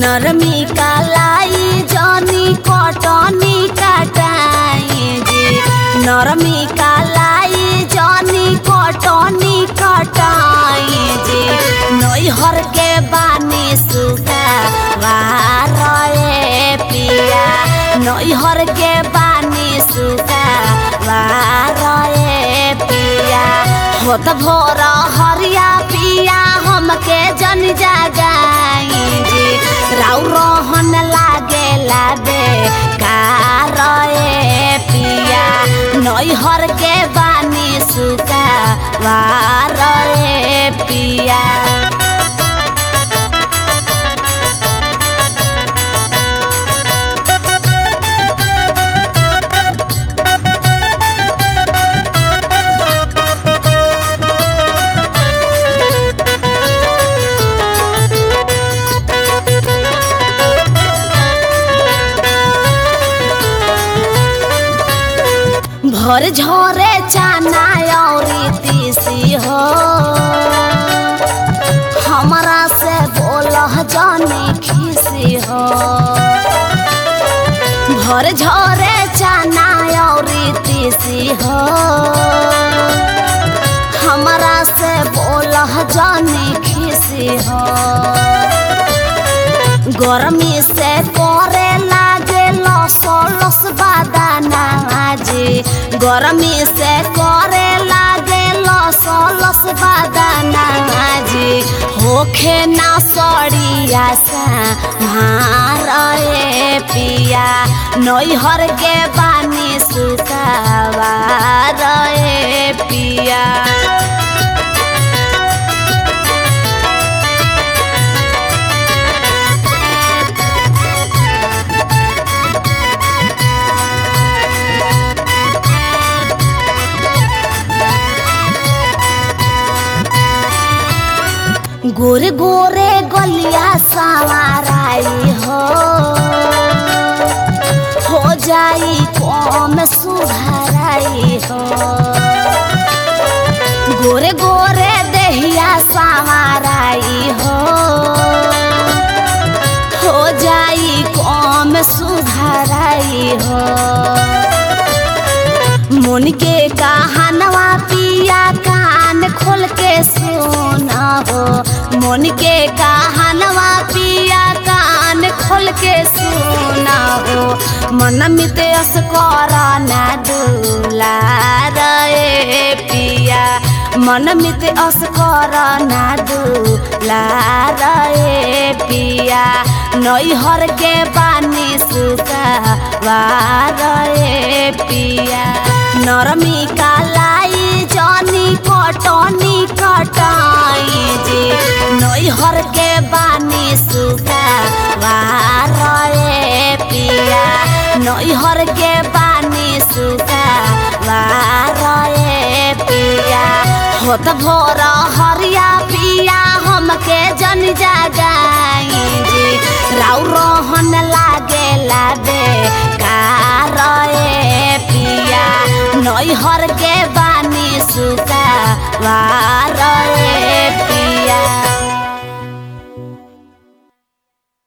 नरमी कालाई जनी कटनी कटाई जी नरमी कालाई जनी कटनी कटाई जी नैहर के बानी सुगा वारे पिया नैहर के बानी सुगा वारे पिया होत भोर हरिया पिया हमके जन जगाई जी राउ रोहन लागे लाबे कारए पिया नैहर के बानी सुगा वारे पिया भर झोरे चाना औरी तीसी हो हमरा से बोलह जानी खीसी हो भर झोरे चाना औरी तीसी हो हमरा से बोलह जानी खीसी हो गर्मी से करे लागे लस लस बादाना जी गर्मी से करे लागे लस लस बादाना जी होखे ना सड़िया सा मारे पिया नैहर के बानी सुखावा रे पिया गोरे गोरे गलिया सवाराई हो हो जाई कम सुधराई हो गोरे गोरे देहिया सवाराई हो हो जाई कम सुधराई हो मन के कहानवा पिया कान खोल के सुना हो मन के कहानवा पिया कान खोल के सुना हो मन मित अस कर ना दूला रे पिया मन मित अस कर ना दूला रे पिया नैहर के पानी सुखा रे पिया नरमी कालाई जनी कटनी कटाई जी नैहर के बानी सुखा वारे पिया नैहर के बानी सुखा वारे पिया होत भोर हरिया पिया हमके जन जगाई जी राउ रोहन लागे लाबे कारए पिया नैहर के बानी सुखा वारे पिया